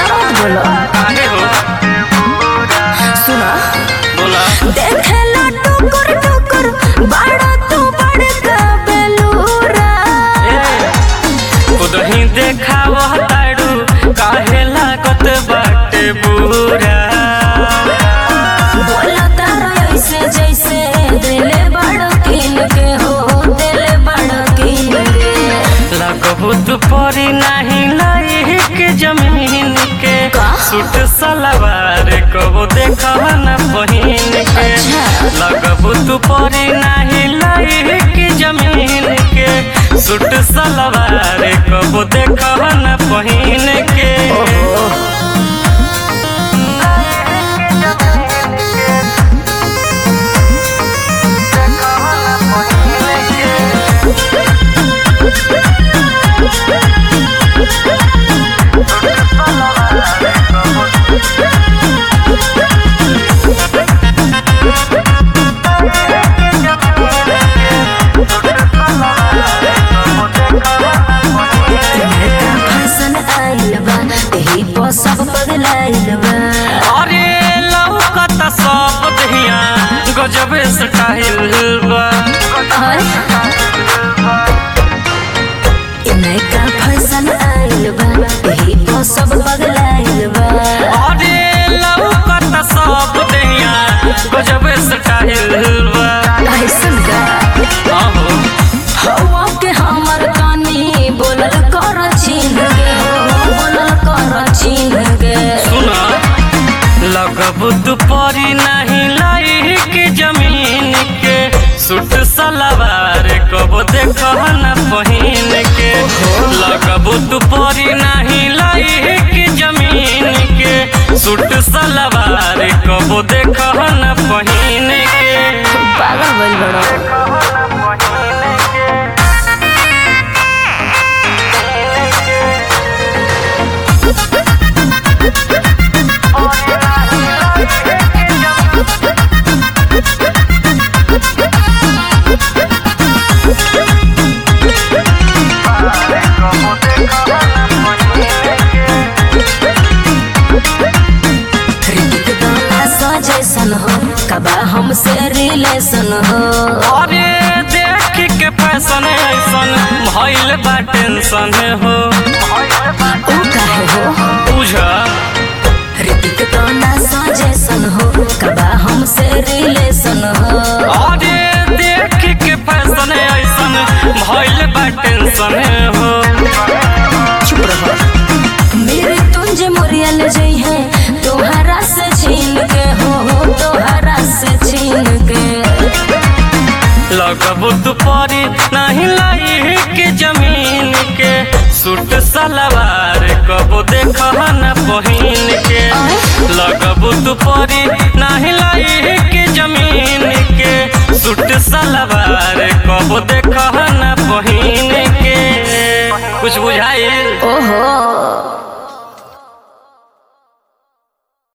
ज्यादा मत बोलो काहे हो सुना बोला देखेला टुकुर टुकुर बड़ा तू बड़का बेलूरा खुद ही देखाव ताड़ू काहे लागत बाटे बुरा बोला तारा ऐसे जैसे दिले बड़ा किन के हो दिले बड़ा किन के लगबू तू परी नहीं लाइक जमीन के का? सूट सलवार कबो देखब न बहिन के अच्छा। लगबू तू परी नहीं लाइक जमीन के सूट सलवार कबो देखब न बहिन के फैशन आइल बा एही पर सब पगलाइल बा अरे लौकत सब दहिया गजबे स्टाइल बा और ए नयका फैशन आइल बा एही पर सब पगलाइल बा अरे लौकत सब दहिया गजबे स्टाइल बा ऐसन का आहो हवा के हमर कानी बोलल कर छीन के हो बोलल कर छीन के सुना लगबू दुपरी नहीं लाई के जमीन के सूट सलवार कबो देखब न पहिन के लगबू दुपरी नहीं लाई के जमीन के सूट सलवार कबो देखब न पहिन के पागल बोल बड़ो ऋतिक गाना सजेशन हो कबा हमसे रिलेशन हो अरे देख के फैशन ऐसन भइल बा टेंशन हो ऊ काहे हो बुझा ऋतिक गाना सजेशन हो कबा हमसे रिलेशन हो अरे देख के फैशन ऐसन भइल बा टेंशन हो चुप रहो मेरे तुंजे मुरियल जई है तोहरा से छीन के हो तोहरा से छीन के लगबू तू परी नहीं लाई के जमीन के सूट सलवार कबो देखब न पहिन के लगबू तू परी नहीं लाई के जमीन के सूट सलवार कबो देखब न पहिन के कुछ बुझाइल ओहो